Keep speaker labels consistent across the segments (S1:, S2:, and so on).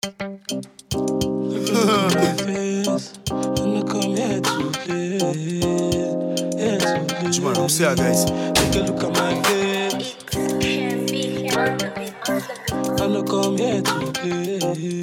S1: face. And I come here to play. Here to play.
S2: Juma, don't say that, guys.
S1: Take a look at my face. And I come here to play.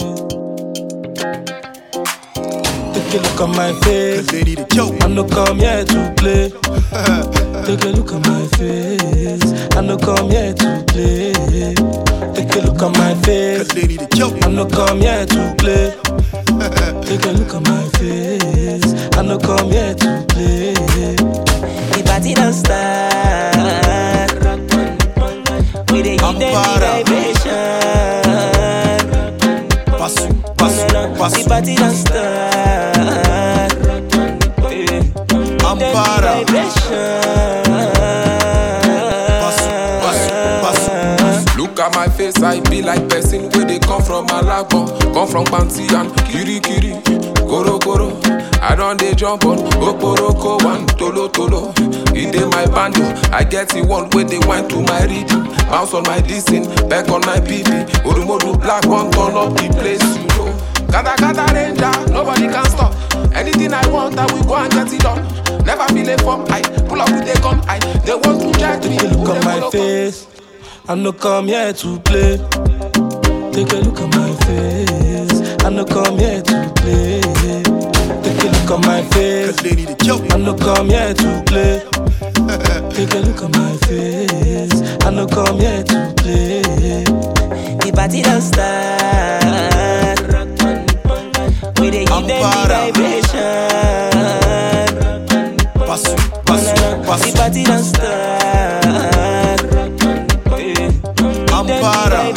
S1: Take a look at my face.
S2: Cause they need a kill.
S1: I no come here to play. Take a look at my face. I no come here to play. Take a look at my
S2: Cause
S1: face.
S2: they need a kill.
S1: I no come here to play. Take a look at my face. I no come here to play. The party don't start. We dey give them the
S2: Ampara.
S1: vibration.
S2: Passo, passo,
S1: The
S2: passo.
S1: party don't start.
S2: Ampara. Passo, passo, passo.
S3: Look at my face, I be like person where they come from Malabo, come from Bansi and Kiri Kiri, Goro Goro. I don't they jump on Oporoko one Tolo Tolo. In dey my bando, I get the one where they went to my reading. Bounce on my dissing, back on my BB. Odumodu black one turn up the place, you know. Gata gata ranger, nobody can stop. Anything I want, I will go and get it done. Never feel a form, I pull up with a gun, I they want to check me.
S1: Take a look
S3: who
S1: at
S3: they
S1: my
S3: follow?
S1: face. I no come here to play. Take a look at my face. I no come here to play. Take a look at my
S2: Cause
S1: face.
S2: they need a kill.
S1: I no come here to play. Take a look at my face. I no come here to play. The party don't start. We dey give them the
S2: Ampara.
S1: vibration.
S2: Passo, passo,
S1: The
S2: passo.
S1: party don't start.
S2: Ampara.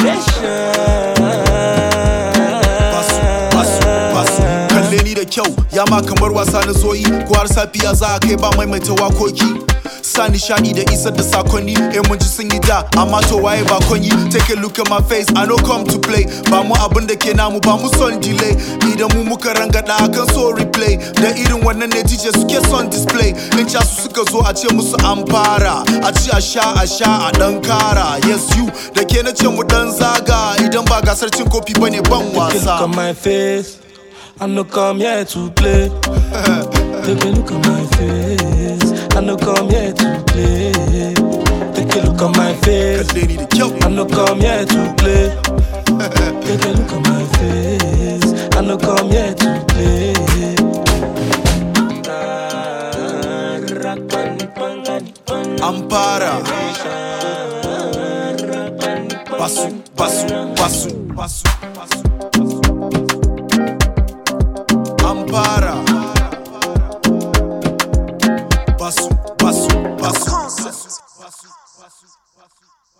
S2: Passo, passo, passo. Kalle ni da kyau, ya ma kamar wasa na zoyi. Ko har safiya za a kai ba maimaita wakoki. Sa nishadi da isar da sakonni, eh mun ji sun yi da, amma to waye ba konyi. Take a look at my face, I no come to play. Ba mu abin da ke namu, ba mu son delay. Idan mu muka rangada akan so replay. Da irin wannan ne DJ suke son display. In ca su suka zo a ce musu an fara. A ci a sha a sha a dan kara. Yes you, da ke na ce mu dan zaga. Idan ba gasar cin kofi bane ban
S1: Take a look at
S2: wasa.
S1: my face. I no come here to play. Take a look at my face. I no come here to play. Take a look at my face.
S2: Cause they need a kill.
S1: I no come here to play. Take a look at my face. I no come here to play.
S2: Ampara. Passo, passo, passo, passo, passo. Ampara. Passo, passo, passo. Passo, passo, passo.